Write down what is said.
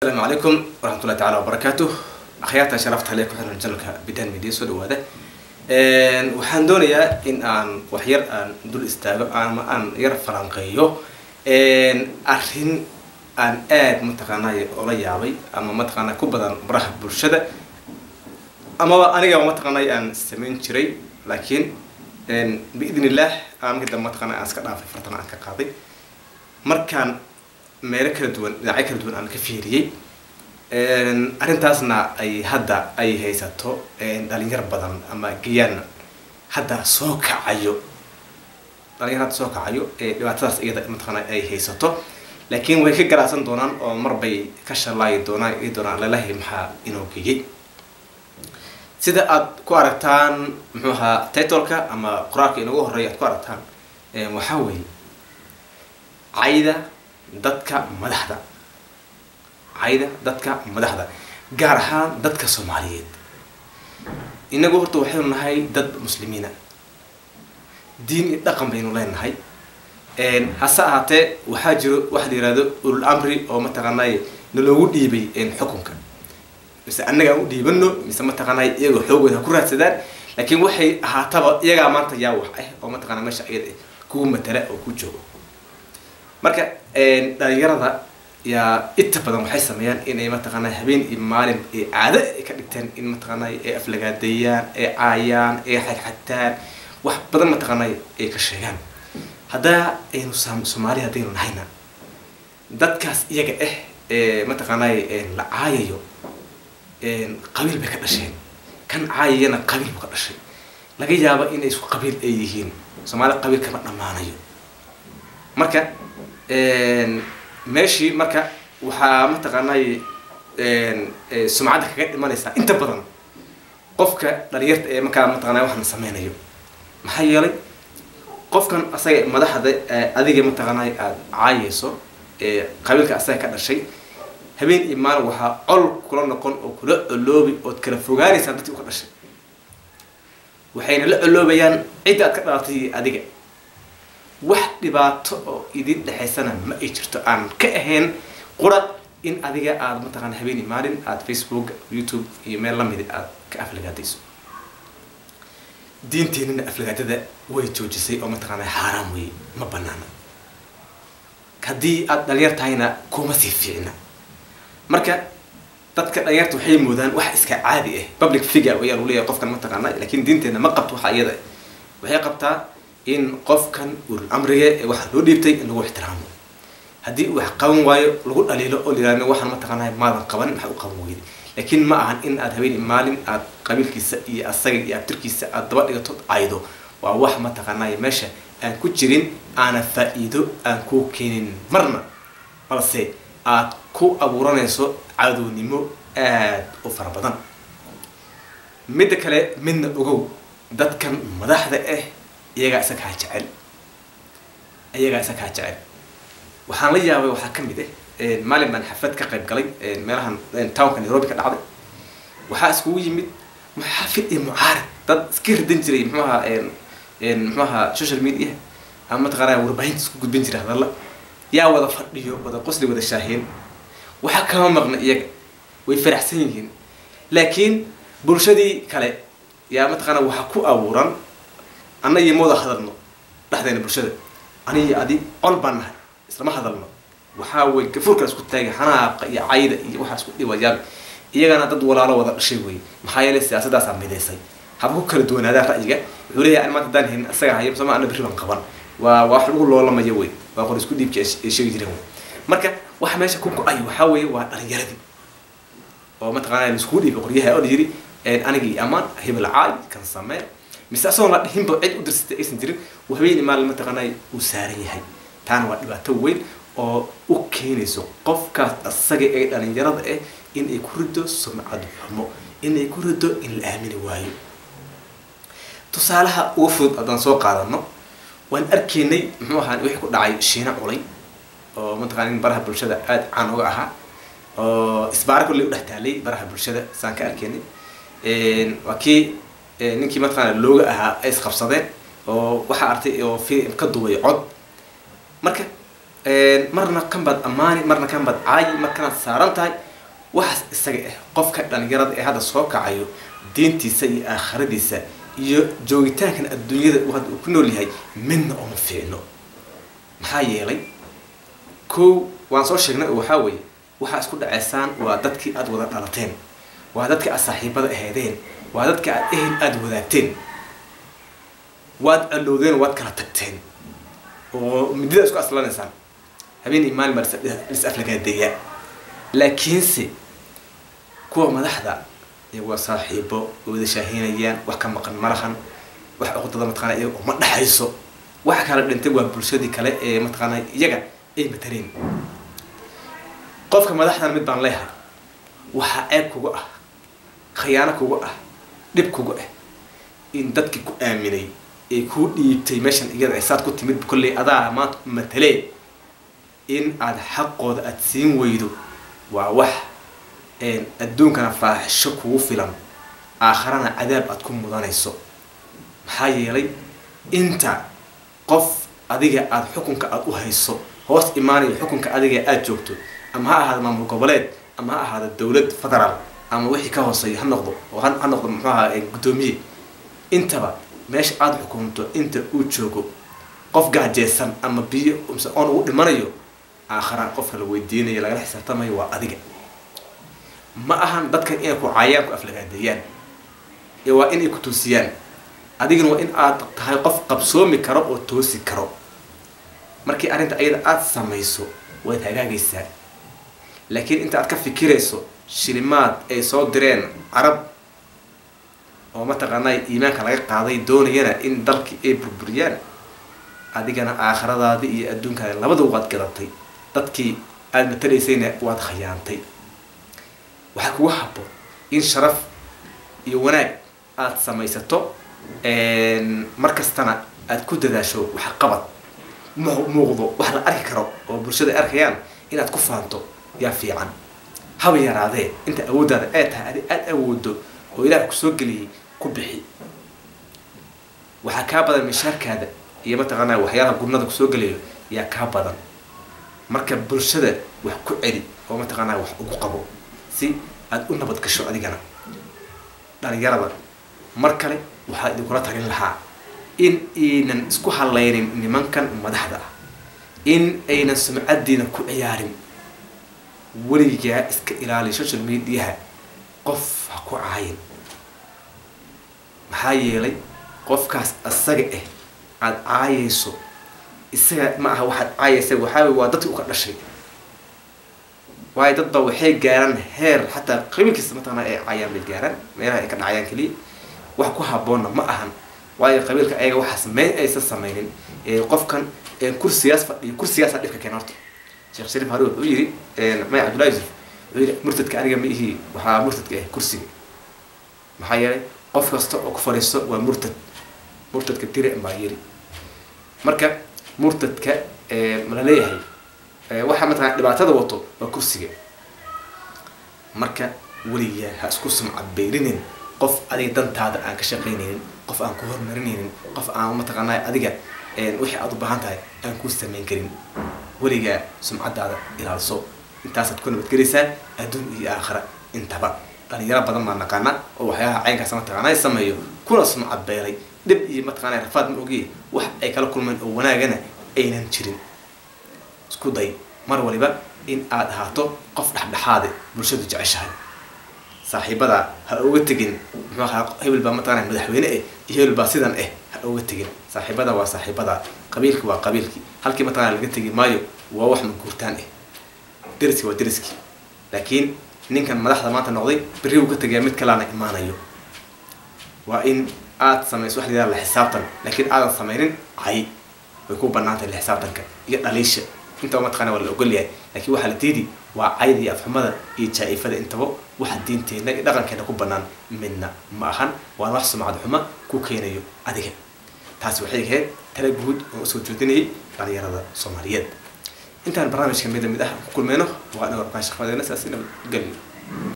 asalaamu calaykum waraxmatullahi tacala wabarakaatuh akhyaarta sharafta hale ku xiran janalka bidan media soo dhawaada waxaan doonayaa in aan wax yar aan dul istaago ama aan yar falanqeeyo arrin aan aad mataqaanay ola yaabay ama mataqaanaa ku badan baraha bulshada amaba aniga mataqaanay aan samayn jiray laakiin biidn illah aan markii dambe mataqaana aan iska dhaafay fartana aan ka qaaday markaan meelo kala duwan dhinacyo kala duwan aan ka fiiriyey arrintaasna ay hadda ay haysato dhalinyar badan ama gayaan hadda soo kacayo dhalinyar hadda soo kacayo dhibaatadaas iyada mataqaana ay haysato laakiin way ka garacsan doonaan oo marbay ka shalaayi doonaan ii doonaan lalahi maxaa inoo geeyey sida aad ku aragtaan muxuu ahaa titoleka ama qoraalka inagu horeeya aad ku aragtaan waxaa weeye cayda dadka madaxda cayda dadka madaxda gaar ahaan dadka soomaaliyeed inagu horta waxaynu nahay dad muslimiina diin iyo dhaqan baynu leenahay hase ahaatee waxaa jiro waxa la yihahdo ulul amri oo mataqaanay naloogu dhiibay xukunka mise annaga aan u dhiibano mise mataqaanay iyagoo xoogooda ha ku raadsadaan laakiin waxay ahaataba iyagaa maanta yaa wax ah oo mataqana meesha iyada kugu matala oo ku joogo marka dhalinyarada yaa inta badan waxay sameeyaan inay mataqaanaa habeen iyo maalin ee caado ay ka dhigteen in mataqaanay ay aflagaadeeyaan ay caayaan ay xadxadtaan wax badan mataqaanay ay ka sheegaan haddaa aynu soomaali haddaynu nahayna dadkaas iyaga ah ee mataqaanay la caayayo qabiil bay ka dhasheen kan caayayana qabiil buu ka dhashay laga yaaba inay isku qabiil ay yihiin soomaali qabiil kama dhammaanayo marka meeshii marka waxaa mataqaanay sumcadda kaga dhimanaysaa inta badan qofka dhalinyarta ee markaa mataqana waxaan sameynayo maxaa yeelay qofkan asaga madaxda adiga mataqaanay aada caayayso ee qabiilka asaga ka dhashay habeen iyo maalin waxaa col kula noqon oo kula coloobi ood kala fogaanaysaan dadkii u ka dhashay waxayna la coloobayaan cidda aad ka dhalatay adiga wax dhibaato oo idin dhexaysana ma ay jirto aan ka ahayn qura in adiga aada mataqaana habeen iyo maalin aada facebook youtube iyo meel lamidi aada ka aflagaadayso diinteenina aflagaadada way joojisay oo mataqaana xaaraan weeye ma banaana haddii aada dhalinyar tahayna kuma sii fiicna marka dadka dhalinyarta waxay moodaan wax iska caadi ah public figure ayaa lagu leeyahay qofkan mataqaana laakiin diinteena ma qabto waxa iyada waxay qabtaa in qofkan ulul amriga ee waxaa loo dhiibtay in lagu ixtiraamo haddii uu wax qaban waayo lagu dhaliilo oo layihahdo waxaan mataqaanaa maadan qaban maxaa u qaban weyday laakiin ma ahan in aad habeen maalin aad qabiilkiisa iyo asaga iyo abtirkiisa aad daba dhigato caydo waa wax mataqaanay meesha aan ku jirin aana faa-iido aan ku keenin marna balse aad ku abuuranayso cadownimo aada u fara badan midda kale midna ogow dadkan madaxda ah iyagaa isa kaa jecel iyagaa isa kaa jecel waxaan la yaabay waxaa ka mid ah maalin baan xaflad ka qayb galay meelahan townka nairobi ka dhacday waxaa iskugu yimid muxaafid iyo mucaarad dad iska ridan jiray muxuaha muxuaha social media ama mataqaanaa warbaahinta isku gudbin jiray hadalla yaa wada fadhiyo wada qosli wada shaaheen waxaa kama maqna iyaga way faraxsan yihiin laakiin bulshadii kale yaa mataqaanaa waxaa ku abuuran anna iyo mawada hadalno dhexdeena bulshada aniyo adi col baan nahay islama hadalno waxaa wey gafuurka isku taagay xanaaqa iyo cayda iyo waxaa isku dhibayaan iyagana dad walaalo wada dhashay wey maxaa yeelay siyaasadaasaa midaysay haba ku kala duwanaadaa ra'yiga wuxuu leeyahay an maanta haddaan hayn asaga hayo sama ana berri baan qaban waa waa wax lagu loolamayo wey waa qor isku dhiibka ay sheegi jireen wey marka waxa meesha ku go-ay waxaa weeye waa dhalinyaradii oo mataqaanaa laiskugu dhiibay qoryaha oo la yiri aniga iyo amaan hebel caay kan samee mise asagoon la dhihinba cid u dirsatay aysan jirin uu habeen maalin mataqaanay uu saaran yahay taana waa dhibaato weyn oo u keenayso qofkaas asaga ee dhalinyarada ah in ay ku rido sumcad xumo in ay ku rido in la aamini waayo tusaalaha ugu fudud haddaan soo qaadano waan arkaynay muxuu ahaa wixii ku dhacay shiina culay oo mataqana in baraha bulshada aada caan uga ahaa oo isbaara kulley u dhex taalay baraha bulshada saan ka arkaynay waa kii ninkii mataqaana looga ahaa ay isqabsadeen oo waxaa artay oo fi ka duubay cod marka marna kan baad ammaani marna kan baad caayi markanaad saaran tahay waxaas isaga ah qofka dhalinyarada ee hadda soo kacayo diintiisa iyo aakhiradiisa iyo joogitaankan adduunyada uu hadda uu ku nool yahay midna uma fiicno maxaa yeelay kow waan soo sheegnay oo waxaa weeye waxaa isku dhaceysaan waa dadkii aada wada dhalateen waa dadkii aad saaxiibada aheedeen waa dadka aad ehel aada wadaagteen waad allowdeen waad kala tagteen oo midida isku aslanaysaan habeen iyo maalin baa lis aflagaadeeyaa laakiinse kuwa madaxda iyagoo saaxiibo wada shaahinayaan wax ka maqan malahan wax uqdada mataqana iyaga uma dhexayso waxa kala dhintay waa bulshadii kale ee mataqaana iyaga ay mataleen qofka madaxdan mid baan leehay waxaa ceeb kuga ah khiyaano kuga ah dhib kuga ah in dadkii ku aaminay ee kuu dhiibtay meeshan iyada saad ku timid kolley adaa maanta matalee in aada xaqooda aada siin weydo waa wax adduunkana faaxisho kugu filan aakharana cadaab aada ku mudanayso maxaa yeelay inta qof adiga aada xukunka aada u hayso hoos imaanayo xukunka adiga aada joogto ama ha ahaada maamul goboleed ama ha ahaada dowlad federaal ama wixii ka hooseeya ha noqdo oo ha noqdo muxuu ahaa guddoomiye intaba meesha aada xukunto inta uu joogo qof gaajeysan ama biyo mise oon ugu dhimanayo aakhara qofka la weydiinayo lagala xisaabtamayo waa adiga ma ahan dadkan inay ku caayaan ku aflagaadeeyaan ee waa inay ku toosiyaan adigana waa in aad tahay qof qabsoomi karo oo toosi karo markii arrinta ayada aada samayso waad hagaagaysaa laakiin inta aad ka fikirayso shilimaad ay soo direen carab oo mataqaanaa iimaanka laga qaaday doonayana in dalkii ay burburiyaan adigana aakhiradaadii iyo adduunkaada labadaba waad gadatay dadkii aada matalaysayna waad khayaantay waxaa kugu habo in sharaf iyo wanaag aada samaysato mar kastana aada ku dadaasho wax qabad muuqdo wax la arki karo oo bulshada ay arkayaan inaad ku faanto yaa fiican haba yaraadee inta awooddaada ee tahay adi aada awoodo oo ilaah kusoo geliyay ku bixi waxaa kaa badan mishaarkaada iyo mataqaanaa waxyaalaha gurnada kusoo gelayo yaa kaa badan marka bulshada wax ku celi oo mataqaanaa wax ugu qabo si aada u nabad gasho adigana dhalinyarada mar kale waxaa idinkula talin lahaa in aynan isku hallaynin nimankan madaxda ah in aynan sumcaddiina ku ciyaarin weligaa iska ilaaliya social mediaha qof ha ku caayin maxaa yeelay qofkaas asaga ah aada caayayso isaga ma aha waxaad caayaysa waxaa waa dadki uka dhashay waayo dad ba waxay gaaraan heer xataa qabiilkiisa mataqana ay caayaan bay gaaraan meelaha ay ka dhacayaan keliya wax ku haboonna ma ahan waayo qabiilka ayaga waxaas may aysan samaynin qofkan kursigaas fadhiyo kursigaasa dhibka keen horta sheekh shariif hari wuxuu yidhi may cabdullahi yusuf wuxuu yidhi murtadka aniga ma ihi waxaa murtadka ah kursiga maxaa yeelay qof kasta oo ku fadhiisto waa murtad murtadka tire baa yiri marka murtadka mala leeyahay waxaa mataqana dhibaatada wato waa kursiga marka weligaa ha isku sumcabeyrinin qof adiga dantaada aan ka shaqaynaynin qof aan ku horumarinaynin qof aan mataqaanaa adiga wixii aada u baahan tahay aan kuu samayn karin weligaa sumcadaada ilaalso intaasaad ku nabadgelaysaa adduun iyo aakhira intaba dhalinyaro badan baa naqaana oo waxyaalaha caynkaas mataqaanaa sameeyo kuna sumcabeelay dhib iyo mataqaanaa rafaad ma ogiye wax ay kala kulmeen oo wanaagana aynan jirin isku day mar waliba in aada ahaato qof dhexdhexaade bulshadu jeceshahay saaxiibada ha oga tegin muxuu ahaa hebel baa mataqana madaxweyne eh iyo hebel baa sidan eh ha oga tegin saaxiibada waa saaxiibada qabiilki waa qabiilkii halkii mataqana laga tegi maayo waa wax maguurtaan eh deriski waa deriski laakiin ninkan madaxda maanta noqday berri uu ka tegayaa mid kalaana imaanayo waa in aada samayso wax layidhaha la xisaabtan laakiin aadan samaynin cay way ku banaan tahay la xisaabtanka iyo dhaliisha intaba mataqana waa la ogol yahay laakiin waxaa la diidi waa cayda iyo afxumada iyo jaa-ifada intaba waxa diinteenna iyo dhaqankeena ku banaan midna ma ahan waana wax sumcad xuma ku keenayo adiga taasi waxay ahayd tala guud oo usoo jeedinayay dhalinyarada soomaaliyeed intaan barnaamijka mida mid ah ku kulmeyno waa anago arkaan shaqadeena saas nabadgelyo